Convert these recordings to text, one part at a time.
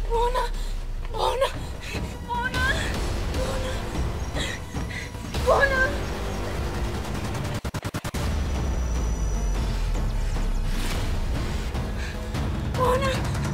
Boona! Boona! Boona! Boona! Boona!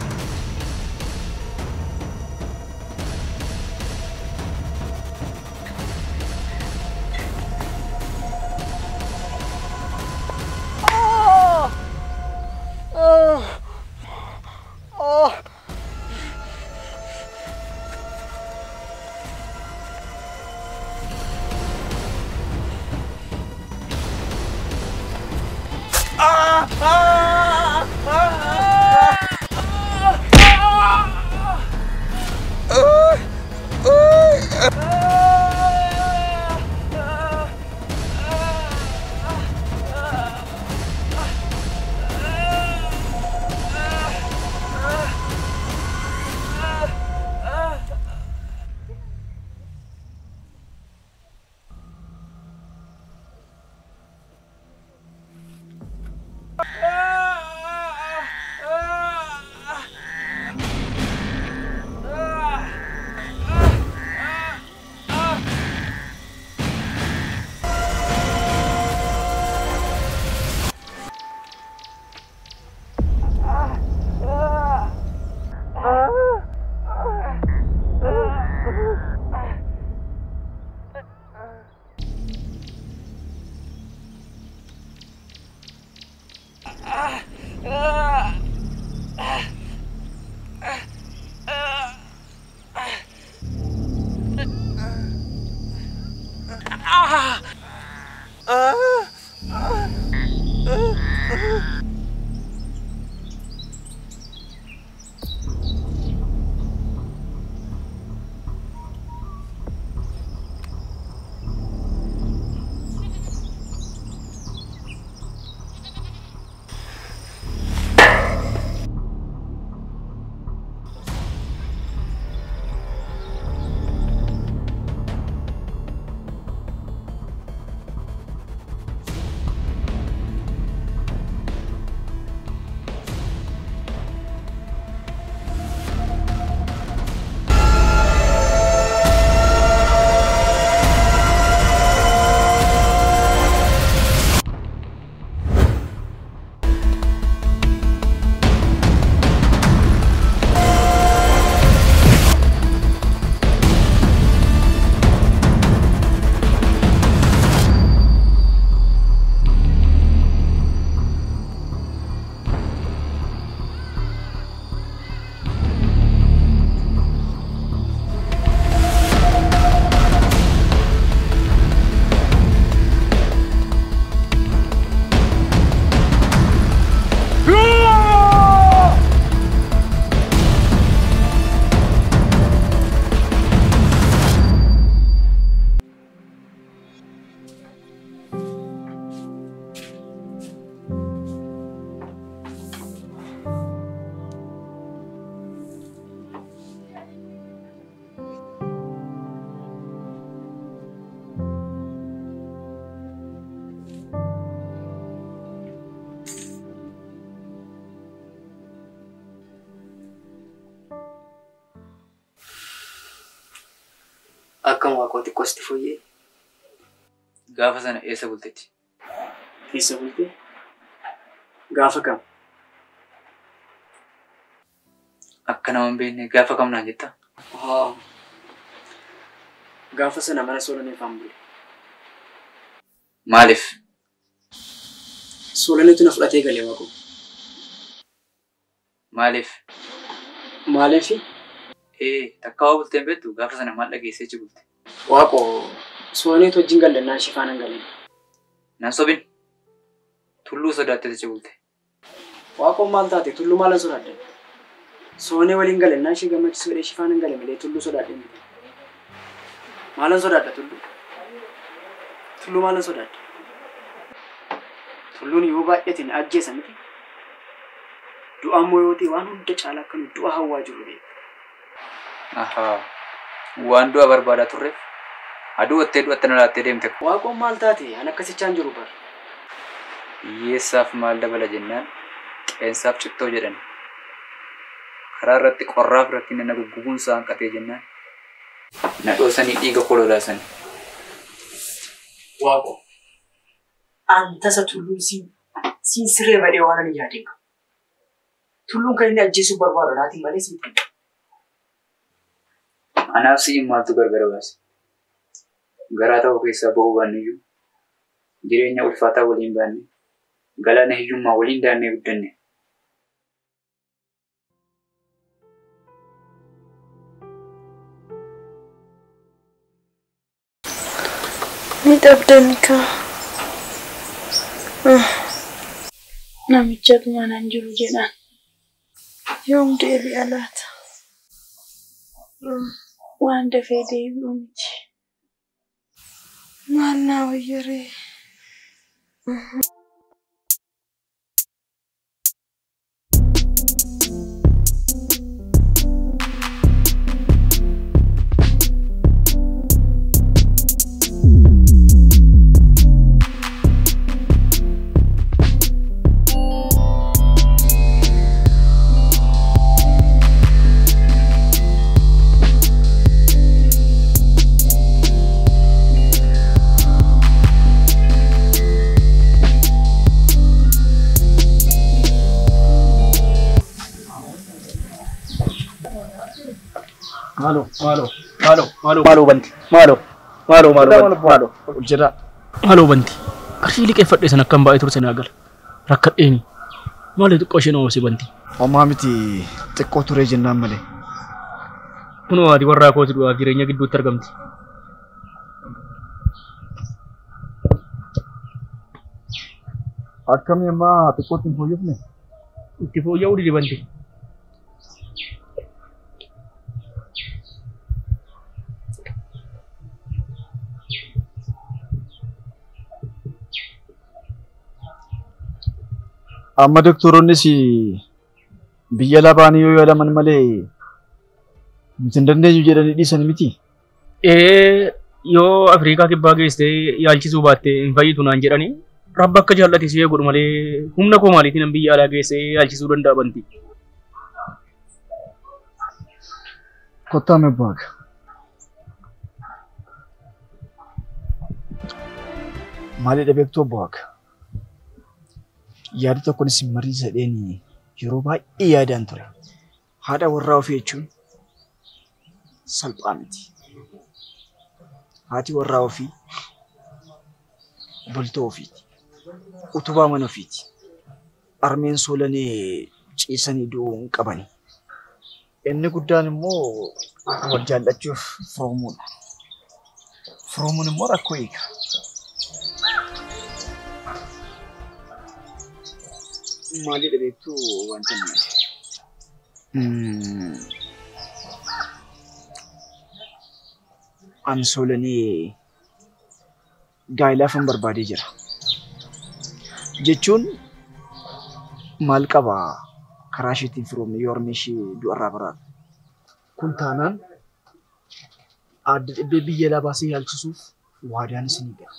Akkam waaqoo xiqqoosti fooyyee Gaafa sana eessa bultetti? keessa bulte gaafa kam Akka nama hin beekne gaafa kam naan jetta? haa gaafa sana mana soolaneefaan bule Maaliif? soolaneetu na fudhatee galee waaqoo Maaliif? maaliif Ee, takka waa bulteen beektu gaafa sana maal dhageessee achi bulte? waaqoo soolaneetu wajjin gallannaan shifaan hin galeen Nan sobin. Tulluu sodaattee achi bulte. waaqoo maal taate tulluu maalan sodaadde soonee waliin galannaan ishee gammachiisuu dha shifaan hin gale malee tulluu sodaadhe miti maalan sodaadha tulluu tulluu maalan sodaadde tulluun yoo baay'ate na ajjeesa miti du'a immoo yoo ta'e waan hunda caalaa akka nu du'a hawwaa jiru beeku Ahaa. Waan du'a barbaadaa turreef aduu wattee du'atte na laattee deemte. waaqoon maal taate an akkasichaan jiru bara Hiyyeessaaf maal dabala jennaan qeensaaf cittoo jedhan. karaa irratti qorraaf rakkina na guggubuun isaa hanqatee jennaan na dhoosanii dhiiga kololaasanii. Waaqo. Antasa tulluun siin siin siree badhee waan ani yaadeen qabu. Tulluun kan inni ajjeesuu barbaadu naatiin malee siin kenna. Anaaf si'in maaltu gargar baase? Garaa ta'uu keessaa ba'uu baanniyyuu jireenya ulfaataa waliin baanne galaana hiyyummaa waliin daannee guddanne. Ni dhabdani kaa. Namichatu manaan jiru jedhaan. Yoom deebi'a laata? Waan dafee deebi'u miti. Maal naa wayyaree? Maaloo maaloo maaloo maaloo maaloo banti maaloo maaloo maaloo banti maaloo ol jedhaa maaloo banti qarshii liqeeffadhe san akkam baay'ee turse naa gala rakkadheeni maali xiqqoo isheen oomishee banti Homaa miti xiqqoo turee jennaan malee. kunoo ati warraa kooti du'aa jireenya gidduutti argamti. Akkamii ammaa xiqqootti hin fooyyofne? Itti fooyya'uu didi banti. Amma doktoroonnis biyya labaanii yoo yaalaman malee miti hin dandeenyu jedhanii dhiisan miti. Ee yoo Afrikaa kibbaa geessee yaalchisuu baatte hin fayyitu naan jedhanii rabba akka jaallate si eeguudha malee humna koo maaliitiin an biyya alaa geessee yaalchisuu danda'a banti. Kottaa mebbaaga. Maalidha beektuu obbo Waaqa? Yaada tokkonis marii sadheen yeroo baay'ee yaadaan ture. Haadha warraa ofii jechuun salphaa miti. Haati warraa ofii bultoo ofiiti. Utubaa mana ofiiti. Armeen soolanee ciisanii du'uu hin qabani. Inni guddaan immoo wal jaallachuuf firoomuudha. Firoomuun immoo rakkoo eega. Maalidha beektuu wanta inni Ani soolanee gaa'ilaafan barbaadee jira. Jechuun maal qabaa karaa isheetiin firoomne yoo harmee ishee du'arraa baraatu. Kun taanaan adda dhibbee biyya alaa baasee yaalchisuuf waadaan isinii gala.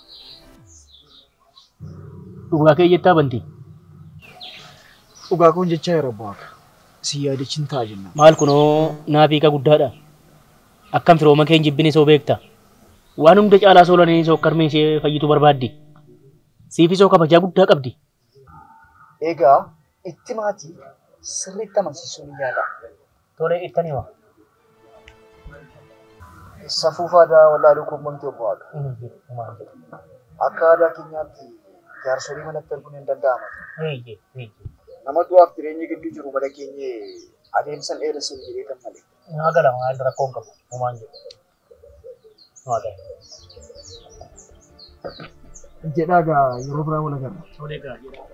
Dhugaa kee jettaa banti. Dhugaa kun jechaa yeroo bu'aaka. Si yaadachiin ta'a jenna. Maal kunoo naafiiqa guddaadha. Akkam firooma kee hin jibbine soo beekta. Waan hunda caalaa soolanii soo karmee ishee fayyitu barbaaddi. Siifii soo kabajaa guddaa qabdi. Egaa itti maatii sirriitti amansiisuu ni yaala. Tolee ittanii waa. Safuuf aadaa wallaaluu quunnamtii obbo Waaqa. Akka aadaa keenyaatti jaarsolii manatti arguun hin danda'amu. Nama du'aaf jireenya gidduu jiru mana keenya adeemsan dheeressuuf jedhee kan malee. Naa gala maal rakkoon qabu. Homaan jedhu. Naa gala. Jedhaa gaa yeroo biraa wal agarra. Tolee gaariidha.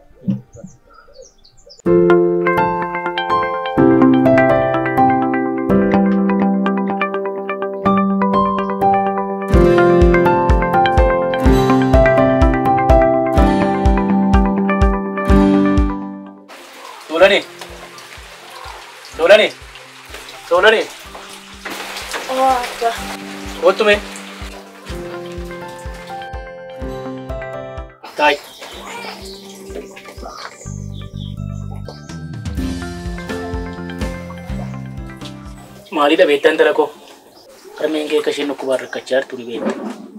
Tolani. Tolani. Tolani. Waaqa. Kottume. Taay. Maalidha beektaa intala koo? Harmeen kee akka isheen dhukkubaan rakkachaa jirtu ni beekta.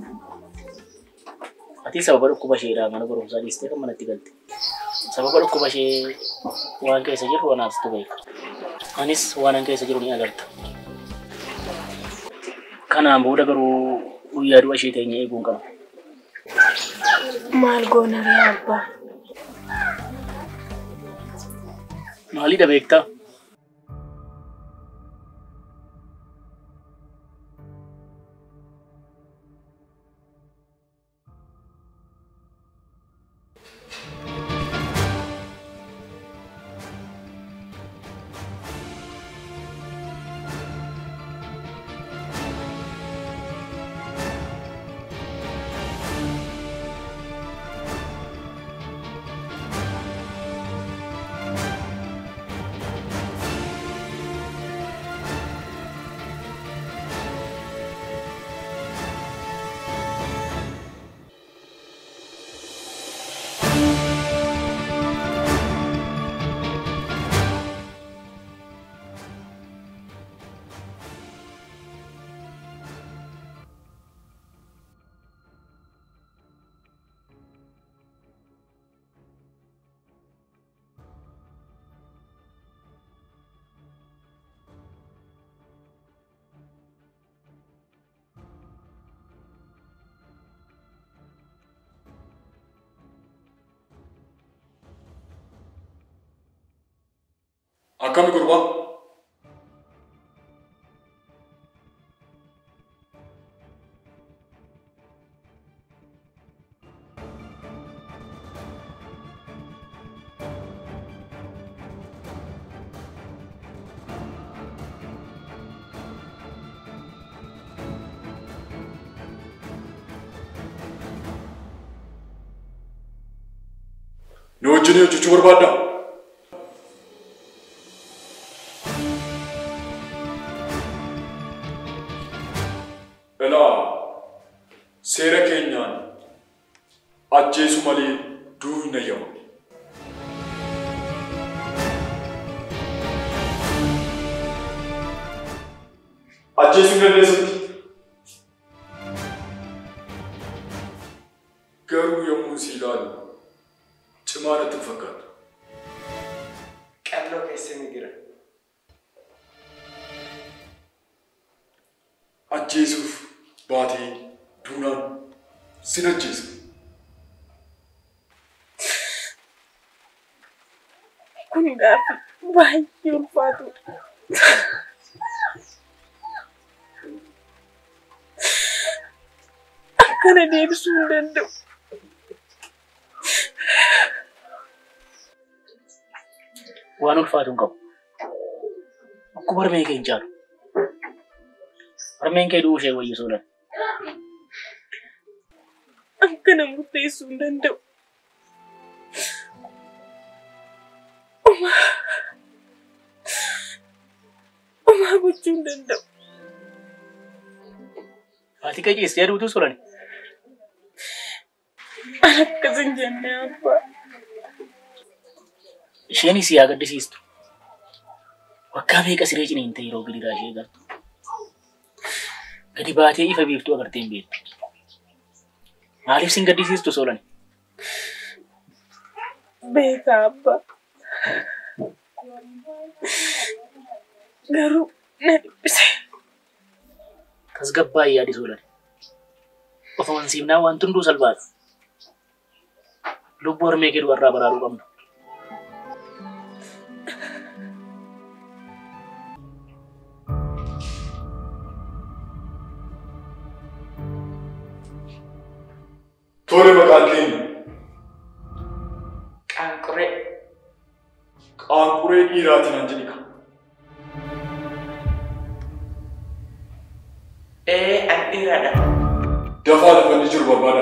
Ati sababa dhukkuba isheedhaa mana barumsaa dhiistee kan manatti galte. Sababa dhukkuba ishee waan keessa jiru anaaf situ beeka. Anis waan an keessa jiru ni agarta. Kanaan booda garuu guyyaa du'a ishee teenya eeguun qaba. Maal goona ree abbaa? Maalidha beektaa? Akkami gurbaa? Nu wajjin hojjechuu barbaaddaa? Ilaa seera keenyaan ajjeesu malee du'uu hin eeyyamu. Ajjeesuu hin dandeessatti. Garuu yommuu si ilaalu cimaa natti hin fakkaatu. Qalloo keessa ni jira. Ajjeesuuf baatee duunaan sin ajjeesa. Kun gaaffii baay'ee ulfaatudha. Akkana deebisuu hin danda'u. Waan ulfaatu hin qabu. Akkuma harmee kee hin caalu. Harmeen kee du'uu ishee wayyisuudha. Akkana murteessuu hin danda'u. Homaa gochuu hin danda'u. Haati kee ciistee aduutu suran. An akkas hin jenne abbaa. Isheenis yaa gaddisiistu. Waggaa meeqa siree ciniintee yeroo gidiraa ishee agartu. Gadi baatee ifa biiftuu agartee hin beektu. Maaliif sin gaddisiistu soolani? Beekaa abbaa. Garuu na dhiphise. Tasgabbaa'ii yaadi soolani. Of amansiifnaa waan hunduu salphaadha. Lubbuu harmee kee du'arraa baraaruu qabna. Tole maqaan keenya Qaanquree. qaanquree dhiiraatiin an jedhika. Ee an dhiiradha. Dafaa lafa inni jiru barbaada.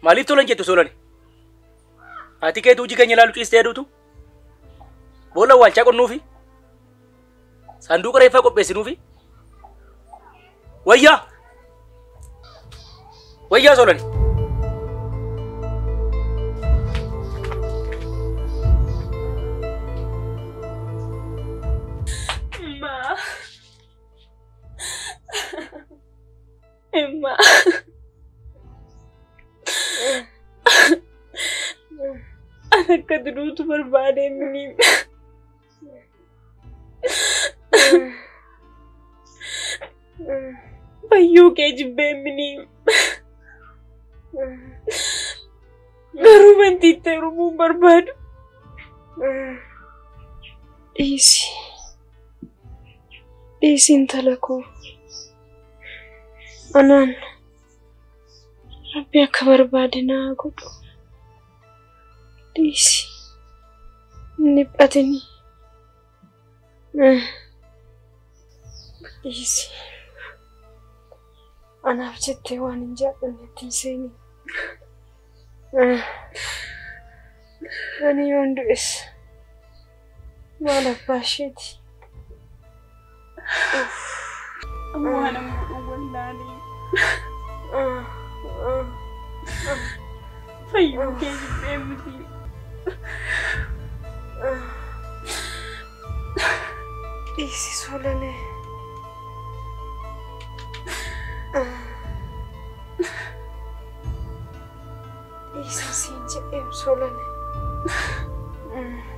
Maaliif tolan jettu solani? Ati keetu hojii keenya ilaalu ciistee aduutu? Boolla waalchaa qonnuufi? Sanduuqa reeffaa qopheessinuufi? Wayyaa! Wayyaa solani! Ma. Emma. An akka duruutu barbaade miniin. Fayyuu kee jibbee miniin. Garuu bantiittee rumuun barbaadu. Dhiisi. Dhiisi intala koo. Anaan rabbi akka barbaade naa godhu. Dhiisi. Hin dhiphatini. Dhiisi. Anaaf jettee waan hin jaallannetti hin seeni. Ani yoon du'es maal abbaa isheeti. Waan ammoo wallaalee. Fayyuu kee jibbee miti. Dhiisi solalee. Dhiisi siin jedhee solalee.